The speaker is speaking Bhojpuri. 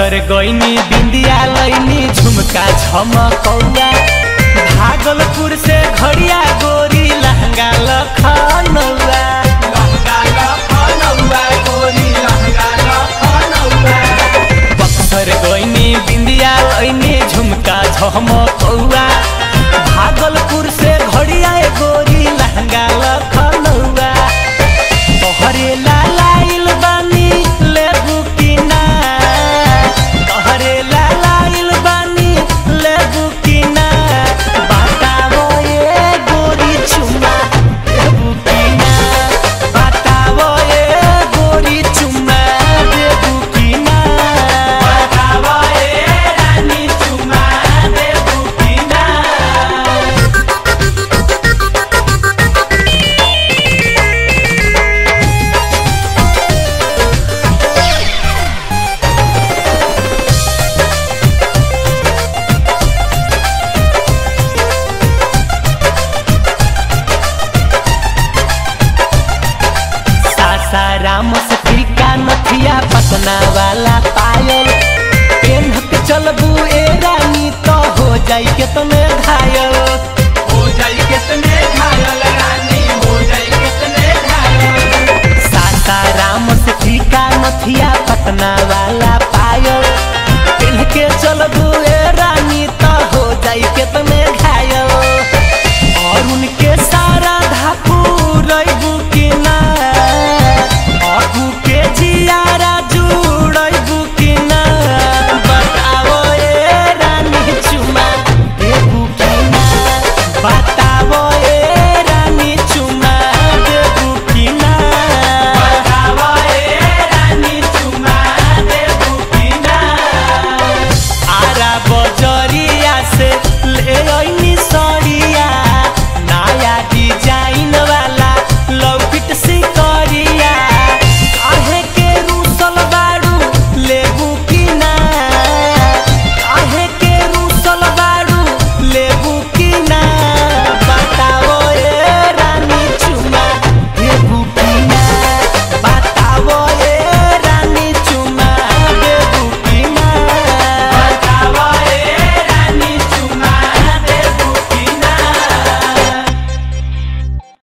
बक्सर गईनी बिंदिया लईनी झुमका झमकौआ भागलपुर से घड़िया गोरी लहंगा लखनऊआ लहंगा लखनऊआ गोरी लहंगा लखनऊआ बक्सर गईनी बिंदिया लईनी झुमका झमकौआ भागलपुर से घड़िया गोरी लहंगा लखनऊआ तोहरे लालाइल बानी लेबू की ना तोहरे लालाइल बानी लेबू की ना बतावो ये गोरी चुम्मा लेबू की ना बतावो ये गोरी चुम्मा लेबू की ना बतावो ये रानी चुम्मा लेबू की ना सासाराम से टीका नथिया पटना वाला पायल पेन के चलबू ए रानी तो हो जाई के तने घायल हो जाई के तने घायल रानी